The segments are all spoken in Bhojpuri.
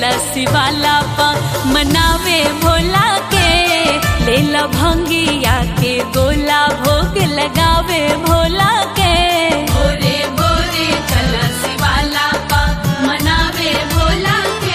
चल शिवाला पा मनावे भोला के ले ला भंगिया के गोला भोग लगावे भोला के भोरे भोरे चल शिवाला पा मनावे भोला के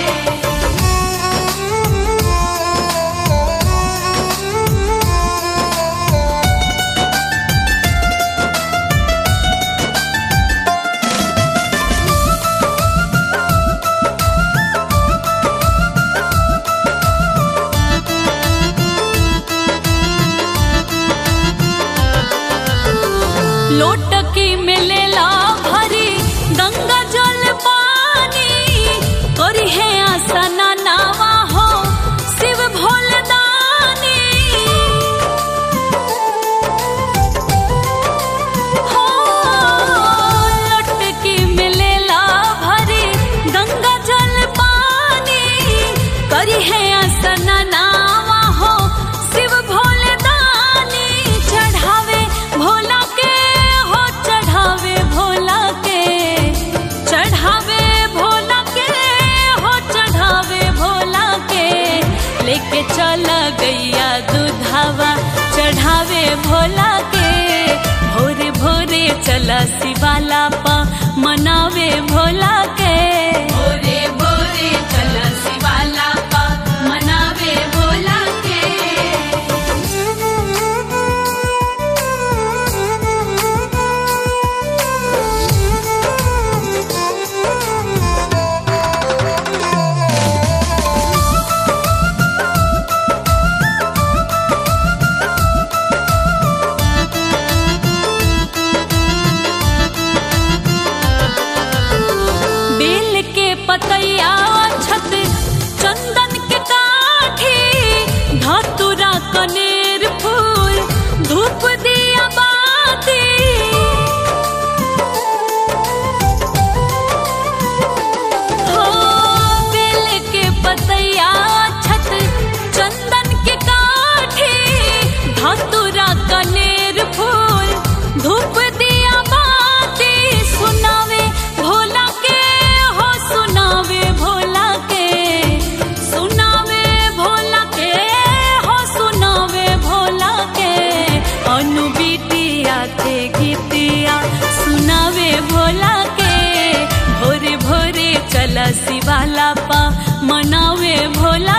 लोटकी मिलेला भरी गंगा जल पानी करी है आसना नावा हो शिव भोलदानी हो लोटकी मिलेला भरी गंगा जल पानी करी है आसना नावा हो शिव भोलदानी चढ़ावे भोला के हो चढ़ावे भोला के चढ़ावे भोला के हो चढ़ावे भोला के लेके चल गैया दूधावा चढ़ावे भोला के भोरे भोरे चला शिवाला पा मनावे भोला के भोरे भोरे चला शिवाला पा मनावे भोला के बेल के पतैया छत चंदन के काठी धतुरा कनेर फूल धूप दिया बाती हो बेल के पतैया छत चंदन के काठी धतुरा कनेर फूल धूप दिया बाती सुनावे भोला के हो सुनावे भोला के सुनावे भोला के हो सुनावे भोला के अनु बिटिया के गीतिया सुनावे भोला के भोरे भोरे चला शिवाला पा मनावे भोला